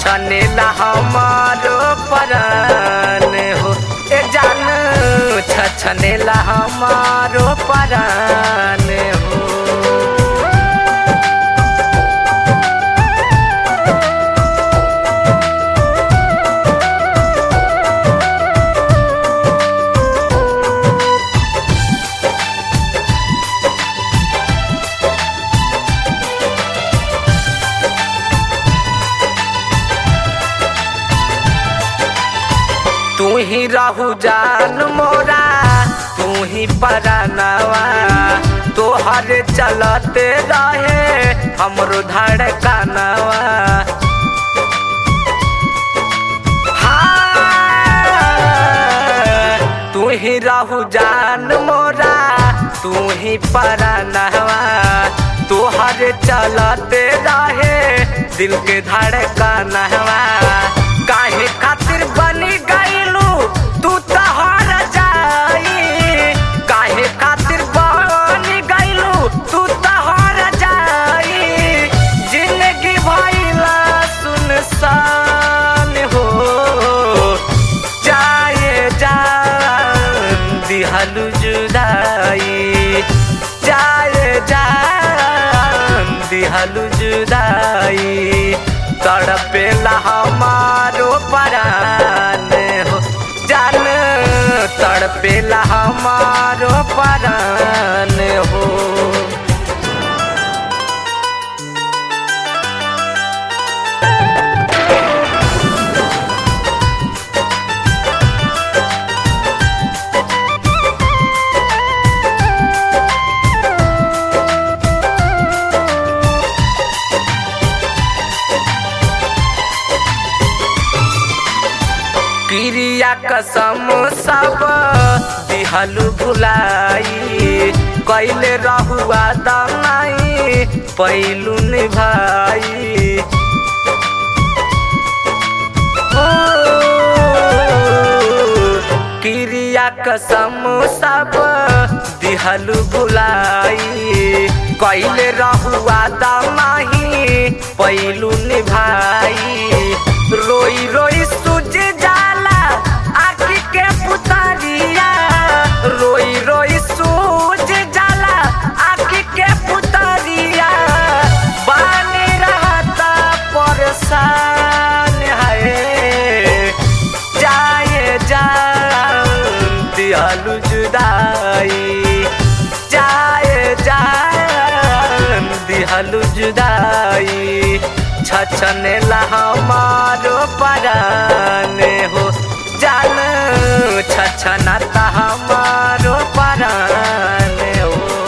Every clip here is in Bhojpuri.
छछनेला हमारो परान हो ए जान छछनेला हमारो परान हो तू ही रहू जान मोरा तू ही परानवा तोहर चलते रहे हमरो धड़कनवा हाँ, तू ही रहू जान मोरा तू ही परानवा तोहर चलते रहे दिल के धड़कनवा काहे खातिर बनी गईलू तू तोहर जाई काहे खातिर बनी गईलू तू तोहर जाई जिंदगी भइला सुनसान हो जाए जान दिहलू जुदाई जाए जान दिहलू जुदाई तड़पेला हमारो परान हो जान तड़पेला हमारो परान हो क्रिया कसम सब दिहलु भुलाई कैले रहुआ दमाई पैलू निभाई ओ, क्रिया कसम सब दिहलु भुलाई कैले रहुआ दमाही पैलू निभाई रोई रोई सुज जाला आखी के पुतरिया रोई रोई सूझ जाला आखी के पुतरिया बानी रहता परेशान है जाए जान दियालु जुदाई जाए जान दिहलु जुदाई छछनेला हमारो परान हो जान छछनाता हमारो परान हो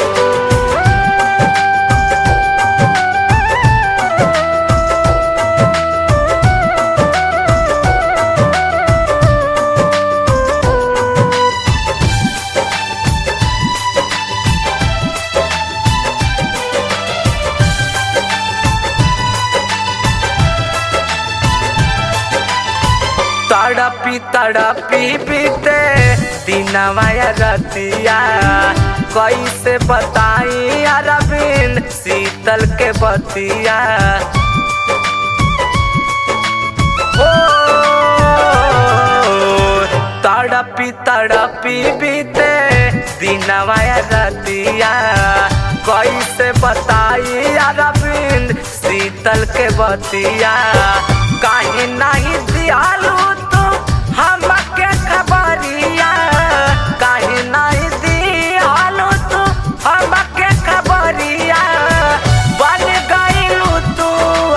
तड़पी तड़पी बीते दिनवा रतिया कैसे बताई अरविंद शीतल के बतिया ओ तड़पी तड़पी बीते दिनवा रतिया कैसे बताई अरविंद शीतल के बतिया काहे नहीं दियालू तू हमके खबरिया काहे नहीं दियालू तू हमके खबरिया बन गईलू तू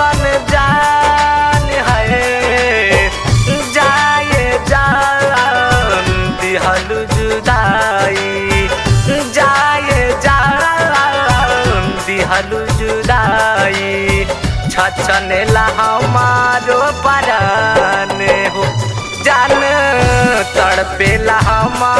अनजान है जाए जान दिहलू जुदाई जाए जान दिहलू जुदाई छछनेला हमारो परान हो जान तड़पेला हमार